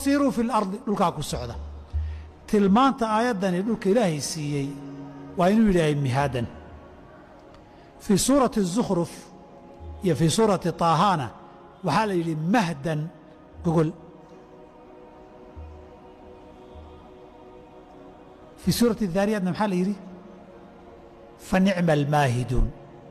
siiruu fi lardi dhulkaa ku socda tilmaanta aayaddani dhulka ilaahay siiyey waa inuu yidhaahay mihaadan fii suurati الzukhruf iyo fii suurati طaahana waxaa la yidhi mahdan gogol fii suurati daariyaatna maxaa la yidhi fa nicma almaahiduun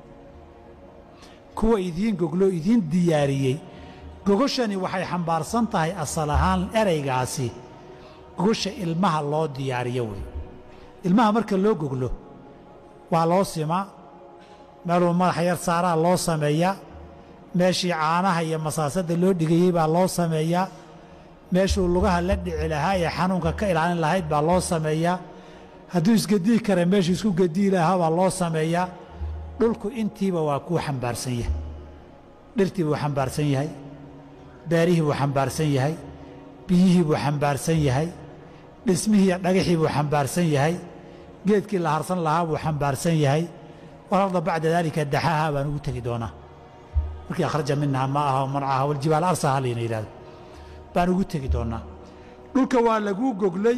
kuwa idiin goglo idiin diyaariyey gogoshani waxay xambaarsan tahay asal ahaan eraygaasi gogosha ilmaha loo diyaariyo wey ilmaha marka loo goglo waa loo simaa meeluu madaxa yar saaraa loo sameeyaa meeshii caanaha iyo masaasadda loo dhigayey baa loo sameeyaa meeshuu lugaha la dhici lahaa ee xanuunka ka ilaalin lahayd baa loo sameeyaa hadduu isgedii kara meeshuu isku gedii lahaa baa loo sameeyaa dhulku intiiba waa kuu xambaarsan yahay dhirtii buu xambaarsan yahay beerihii buu xambaarsan yahay biyihii buu xambaarsan yahay dhismihii iyo dhagaxii buu xambaarsan yahay geedkii la harsan lahaa buu xambaarsan yahay walarda bacda daalika daxaaha baan ugu tegi doonaa markii akhraja minaha maa'aha wa marcaha waljibaal arsaha layna yidhahdo baan ugu tegi doonaa dhulka waa laguu goglay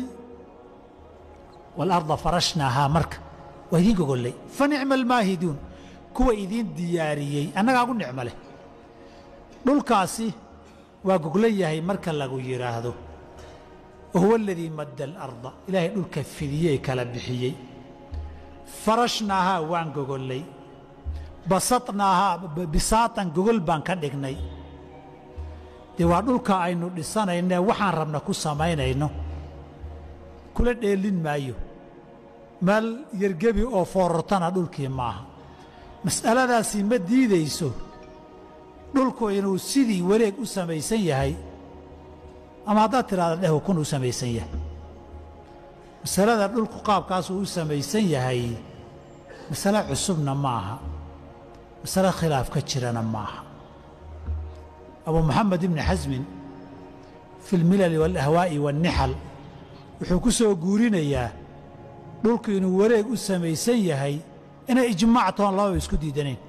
waalarda farashnaahaa marka waa idiin gogollay fa nicma almaahiduun kuwa idiin diyaariyey annagaa gu nicmo leh dhulkaasi waa goglan yahay marka lagu yidhaahdo wa huwa aladii madda alarda ilaahay dhulka fidiyey kala bixiyey farashnaahaa waan gogollay basatnaahaa bisaatan gogol baan ka dhignay dee waa dhulka aynu dhisanaynae waxaan rabna ku samaynayno kula dheelin maayo meel yergebi oo foorartana dhulkii maaha mas'aladaasi ma diidayso dhulku inuu sidii wareeg u samaysan yahay ama haddaad tidhahda dheh ukun u samaysan yahay masalada dhulku qaabkaasuu u samaysan yahay masale cusubna ma aha masale khilaaf ka jirana ma aha abu moxamed ibni xasmin fi اlmilali wاlahwaa'i wاnnixal wuxuu ku soo guurinayaa dhulku inuu wareeg u samaysan yahay inay ijmaac toon lababa isku diidanayn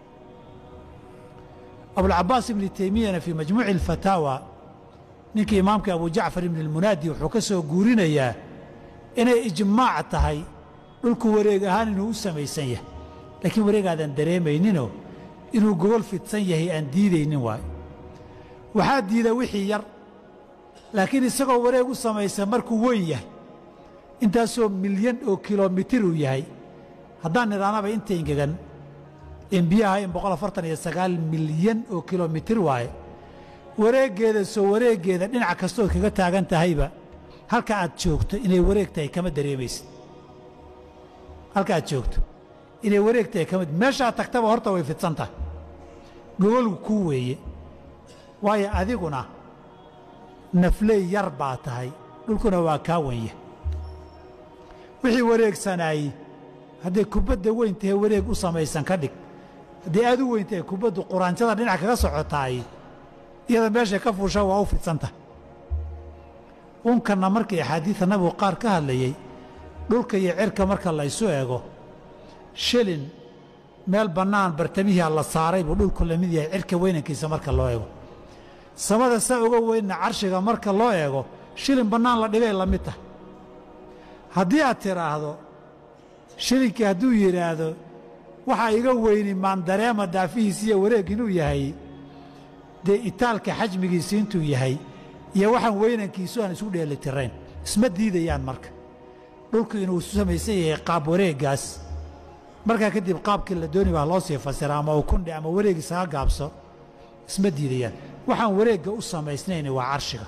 abulcabaas ibni teymiyana fii majmuuci اlfataawa ninkii imaamkii abu jacfar ibni اlmunaadi wuxuu ka soo guurinayaa inay ijmaac tahay dhulku wareeg ahaan inuu u samaysan yahay laakiin wareegaadan dareemayninoo inuu gogol fidsan yahay aan diidaynin waayo waxaa diida wixii yar laakiin isagoo wareeg u samaysan markuu weyn yahay intaasoo milyan oo kilomitir uu yahay haddaan nidhaanaba inta ingegan in biyaha in boqol afartan iyo sagaal milyan oo kilomitir waaye wareeggeeda soo wareeggeeda dhinac kastood kaga taagan tahayba halka aad joogto inay wareeg tahay kama dareemaysid halka aad joogto inay wareeg tahay kama meeshaad tagtaba horta way fidsan tahay gogolgu kuu weeye waayo adiguna nafley yar baa tahay dhulkuna waa kaa wenya wixii wareegsanaayey hadday kubadda weyn tahay wareeg u samaysan ka dhig haddii aad u weyn tahay kubaddu quraanjada dhinac kaga socotaay iyada meeshay ka fuusha waa u fidsan tahay unkanna markii axaadiida nabigu qaar ka hadlayey dhulka iyo cirka marka laysu eego shilin meel bannaan bartamihia la saaray buu dhulku la mid yahay cirka weynankiisa marka loo eego samada saa uga weynna carshiga marka loo eego shilin bannaan la dhigay la mid tahay haddii aad tidhaahdo shilinkii hadduu yidhaahdo waxaa iga weyni maandareema daafihiisi iyo wareeg inuu yahay dee itaalka xajmigiisi intuu yahay iyo waxaan weynankiisu aan isu dheelitirayn isma diidayaan marka dhulku inuu samaysan yahay qaab wareeggaas markaa kadib qaabkii la dooni baa loo sii fasira ama ukundhe ama wareeg isaga gaabso isma diidayaan waxaan wareegga u samaysnayn waa carshiga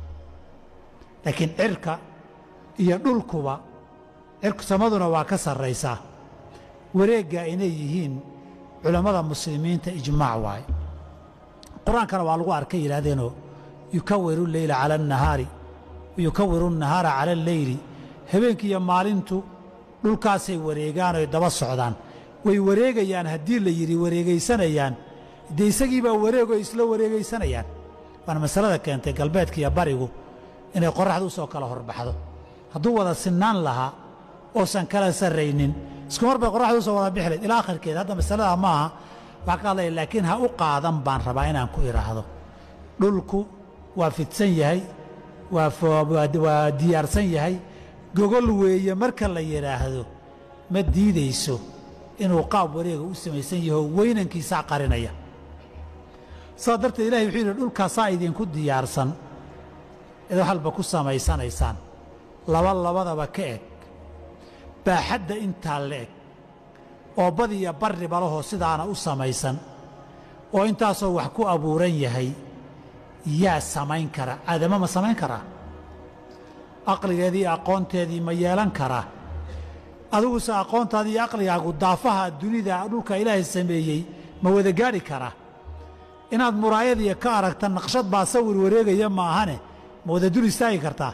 laakiin cirka iyo dhulkuba cirku samaduna waa ka sarraysaa wareegga inay yihiin culammada muslimiinta ijmaac waaye qur-aankana waa lagu arkay yidhaahdeenoo yukawiru leyla cala annahaari yukawiru annahaara cala alleyli habeenkii iyo maalintu dhulkaasay wareegaan oy daba socdaan way wareegayaan haddii la yidhi wareegaysanayaan dee isagiibaa wareegoo isla wareegaysanayaan waana masalada keentay galbeedka iyo barigu inay qorraxda u soo kala horbaxdo hadduu wada sinnaan lahaa oosan kala sarraynin isku mar bay qorraxda usoo wada bixi layd ilaa akhirkeed hadda masaladaa ma aha waxaa ka hadlaya laakiin ha u qaadan baan rabaa inaan ku idhaahdo dhulku waa fidsan yahay waa diyaarsan yahay gogol weeye marka la yidhaahdo ma diidayso inuu qaab wareega u samaysan yaho weynankiisaa qarinaya saas darteed ilahay wuxuu yidhi dhulkaasaa idinku diyaarsan id wax walba ku samaysanaysaan laba labadaba ka eg baaxadda intaa la eg oo badiya barri balahoo sidaana u samaysan oo intaasoo wax ku abuuran yahay yaa samayn kara aadama ma samayn karaa aqligeedii iyo aqoonteedii ma yeelan karaa adiguse aqoontaadii iyo aqligaagu daafaha dunida dhulka ilaahay sameeyey ma wada gaadhi karaa inaad muraayadiiyo ka aragta naqshad baa sawir wareegaya ma ahane ma wada dul istaagi kartaa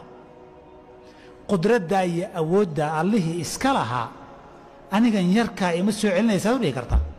qudraddaa iyo awoodda allihii iska lahaa anigan yarkaa ima soo celinaysaad u dhihi kartaa